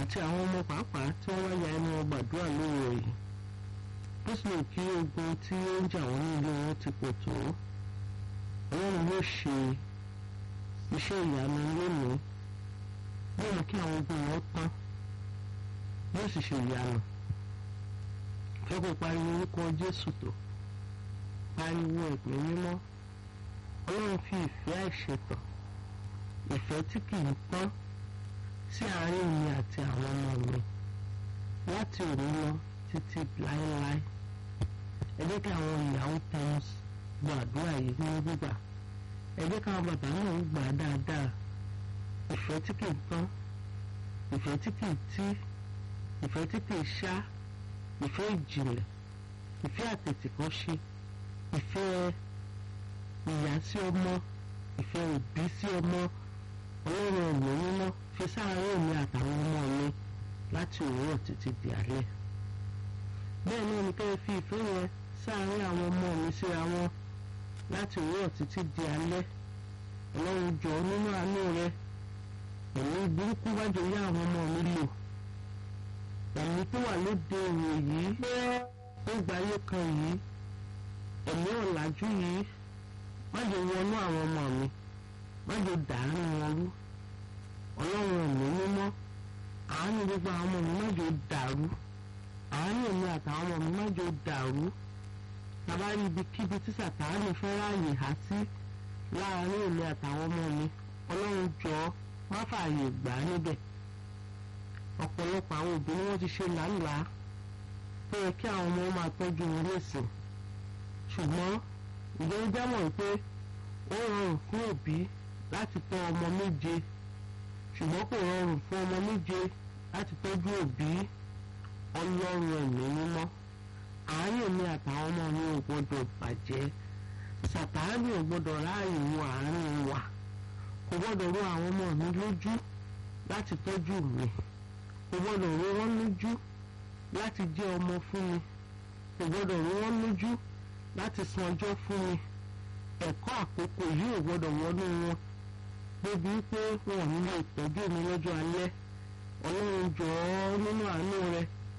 àti àwọn ọmọ pàápàá tí wọ́n wá ya ẹnu wọn gbàdúrà lóore yìí bó tilẹ̀ kí ogun tí ó ń jà wọ́n ní ilé wọn ti pọ̀ tó ọlọ́run yóò ṣe iṣẹ́ ìyanu lónìí yóò mú kí àwọn ogun wọn tán yóò sì ṣe ìyanu fẹ́ kó pariwo orúkọ Jésù tó pariwo ẹ̀pẹ́ mímọ́ ọlọ́run fi ìfẹ́ àìṣètò ìfẹ́ tí kì í tán sí àárín mi àti àwọn ọmọ mi láti òní lọ títí láéláé ẹ jẹ́ kí àwọn ìyàwó tẹ́lẹ̀ gbàdúrà yìí ní gbígbà ẹ jẹ́ káwọn bàbá náà gbà á dáadáa ìfẹ́ tí kì í tán ìfẹ́ tí kì í tí ìfẹ́ tí kì í ṣá ìfẹ́ ìjìnlẹ̀ ìfẹ́ àtètèkọ́ṣe ìfẹ́ ìyá sí ọmọ ìfẹ́ òbí sí ọmọ ọlọ́run ọ̀nà mímọ́ fi sáàárín mi àtàwọn ọmọ mi láti òwúrọ̀ títí di alẹ́ bẹ́ẹ̀ náà ni kẹ́ ẹ fi ìfẹ́ yẹn sáàárín àwọn ọmọ mi síra wọn láti òwúrọ̀ títí di alẹ́ ọlọ́run jọ nínú àánú rẹ ẹ̀mí burúkú wájú yá àwọn ọmọ mi lò ẹ̀mí tó wà lóde òwò yìí ó gba ayé kan yìí ẹ̀mí ọ̀làjú yìí má jẹ́ wọnú àwọn ọmọ mi má jẹ́ dàánú wọn rú ọlọ́run ẹ̀mí mímọ́ àánú gbogbo àwọn ọmọ mi má jẹ́ dàrú àánú èmi àtàwọn ọmọ mi má jẹ́ dàrú tàbá rí ibikíbi tí sàtáàlì fẹ́ ráàyè há sí láàárín èmi àtàwọn ọmọ mi ọlọ́run jọ má fààyè gbà á níbẹ̀ ọ̀pọ̀lọpọ̀ àwọn òbí ni wọ́n ti ṣe làálàá tó yẹ kí àwọn ọmọ máa tọ́jú wọn lẹ́sìn ṣùgbọ́n ìjọ ń jámọ̀ pé ó rọrùn fún òbí láti tọ́ ọmọ méje ṣùgbọ́n kò rọrùn fún ọmọ méje láti tọ́jú òbí ọlọ́run ẹ̀mí mímọ́ àárín mi àtàwọn ọmọ mi ò gbọ́dọ̀ bàjẹ́ sàtáàlì ò gbọ́dọ̀ ráàyè wo àárín wa kò gbọ́dọ̀ ró àwọn ọmọ mi lójú láti tọ́jú mi kò gbọ́dọ̀ ró wọn lójú láti jẹ́ ọmọ fún mi kò gbọ́dọ̀ ró wọn lójú láti san ọjọ́ fún mi ẹ̀kọ́ àkókò yìí ò gbọ́dọ̀ wọnú wọn débi pé wọn ò nílò ìtọ́jú mi lọ́jọ́ alẹ́ ọlọ́run jọ̀ọ́ nínú àánú rẹ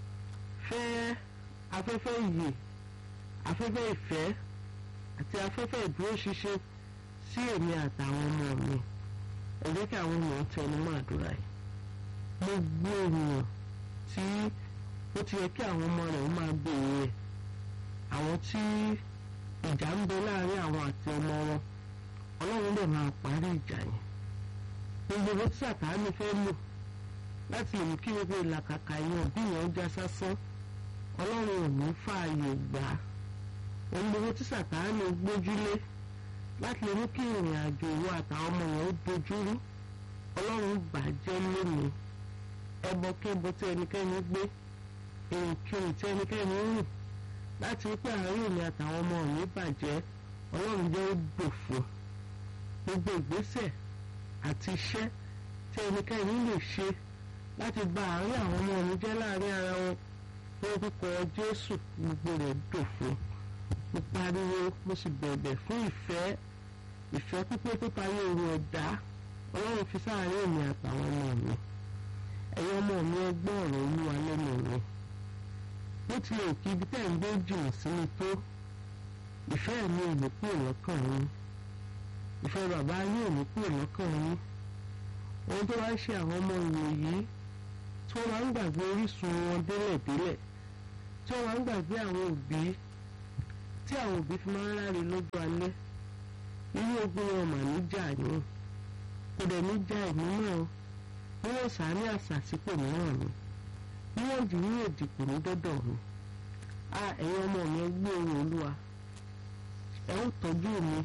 fẹ́ afẹ́fẹ́ ìyè afẹ́fẹ́ ìfẹ́ àti afẹ́fẹ́ ìdúróṣinṣin sí èmi àtàwọn ọmọ mi ẹ jẹ́ kí àwọn ènìyàn tẹnu mọ́ àdúrà yìí gbogbo ènìyàn tí ó ti yẹ kí àwọn ọmọ rẹ̀ máa béèrè àwọn tí ìjà ń bẹ láàrin àwọn àti ọmọ wọn ọlọ́run lè máa parí ìjà yẹn gbogbo owó tí sàtáàmì fẹ́ lò láti lè mú kí gbogbo ìlàkàkà yẹn òbí yẹn já sásán ọlọ́run ò ní fààyè gbà á ohun gbogbo tí sàtáàmì gbójúlé láti lè mú kí ìrìn àjò ìwọ àtàwọn ọmọ yẹn ó dojúrú ọlọ́run bàjẹ́ lónìí ẹbọ kébọ tí ẹnikẹ́ni gbé èrìkìrì tí ẹnikẹ́ni rìn láti wípé àárín èmi àtàwọn ọmọ mi bàjẹ́ ọlọ́run jẹ́ ó dòfo gbogbo ìgbésẹ̀ àti iṣẹ́ tí ẹnikẹ́ni lè ṣe láti bà àárín àwọn ọmọ mi jẹ́ láàrin ara wọn lórúkọ jésù gbogbo rẹ̀ dòfo mo pariwo mo sì bẹ̀bẹ̀ fún ìfẹ́ ìfẹ́ pípé tó parí oru ẹ̀dá ọlọ́run fi sáàárín èmi àtàwọn ọmọ mi ẹ̀yin ọmọ mi ẹgbọ́n ọ̀rọ̀ olúwa lẹ́nu mi bó tilẹ̀ kí ibi tẹ́ ń gbé jìnnà sí mi tó ìfẹ́ mi ò ní kúrò lọ́kàn yín ìfẹ́ bàbá yín ò ní kúrò lọ́kàn yín ohun tó wá ń ṣe àwọn ọmọ ìwòyí tí wọ́n máa ń gbàgbé orísun wọn délẹ̀délẹ̀ tí wọ́n máa ń gbàgbé àwọn òbí tí àwọn òbí fi máa ń ráre lọ́jọ́ alẹ́ irú ogun wọn mà ní jà yín kò dẹ̀ ní já ẹ̀mí náà bí wọ́n sá ní àṣàsípò mìíràn ni bí wọ́n jù ní èdìpò ní dọ́dọ̀ mi a ẹ̀yin ọmọ mi ẹ gbé ohùn olúwa ẹ ó tọ́jú mi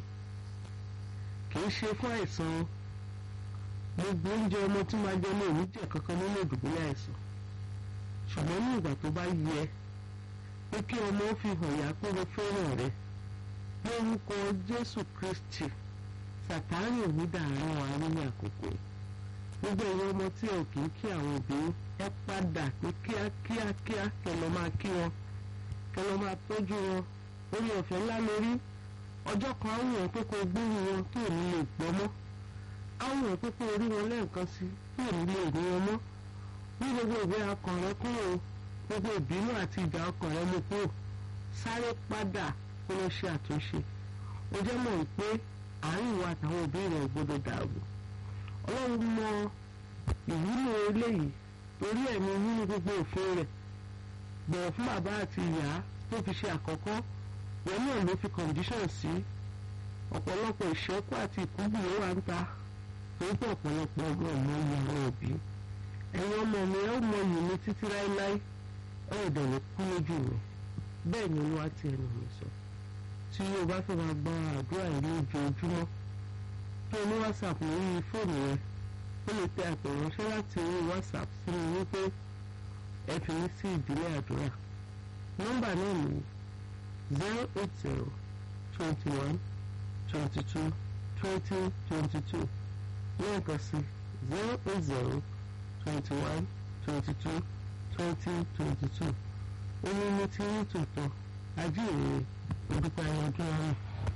kì í ṣe fún àìsàn gbogbo oúnjẹ ọmọ tí máa jẹ ní òní jẹ kankan nínú ìdùbúlẹ̀ àìsàn ṣùgbọ́n ní ìgbà tó bá yẹ pé kí ọmọ ó fi hàn yá pé mo fẹ́ràn rẹ lórúkọ Jésù Kristi Sàtáánì ò ní dàárín wa nínú àkókò gbogbo ẹ̀yin ọmọ tí ẹ ò kì í kí àwọn òbí ẹ padà ní kíákíá kíá kẹ́ lọ máa kí wọn kẹ́ lọ máa tọ́jú wọn orí ọ̀fẹ́ ńlá lórí ọjọ́ kan àwọn èèyàn pé kó gbóhùn wọn tó ní lè gbọ́ mọ́ àwọn èèyàn pé kó orí wọn lẹ́ẹ̀kan sí tó ní lè rí wọn mọ́ ní gbogbo ìwé ọkàn rẹ kúrò gbogbo ìbínú àti ìjà ọkàn rẹ mú kúrò sáré padà kó lọ ṣe àtúnṣe ó jẹ́ mọ̀ wípé àárín ìwà àtàwọn òbí rẹ̀ gbọ́dọ̀ dàrú ọlọ́run mọ ìwúlò eléyìí torí ẹ̀mí nínú gbogbo òfin rẹ̀ bọ̀wọ̀ fún bàbá àti ìyá tó fi ṣe àkọ́kọ́ wọn náà ló fi condition sí ọ̀pọ̀lọpọ̀ ìṣẹ́kù àti ìkúgbù ló wà ń ta torí pé ọ̀pọ̀lọpọ̀ ọgbọ́n ọmọ ìyá àwọn òbí ẹ̀yin ọmọ mi ẹ ó mọ iyì mi títí láéláé ẹ ò dẹ̀ ní kú lójú mi bẹ́ẹ̀ ni olúwa ti ẹnu mi sọ tí o bá fẹ́ máa gba àdúrà yìí ní ojoojúmọ́ kí o ní whatsapp lórí fóònù rẹ ó lè tẹ àtẹ̀ránṣẹ́ láti orí whatsapp sí mi wípé ẹ fi mí sí ìdílé àdúrà nọ́mbà náà ní zero eight zero twenty one twenty two twenty twenty two lẹ́ẹ̀kan sí zero eight zero twenty one twenty two twenty twenty two ó ní ní tí ń tòótọ́ ajíhìnrere olùkọ́ ẹ̀yọ́dún ọ̀run.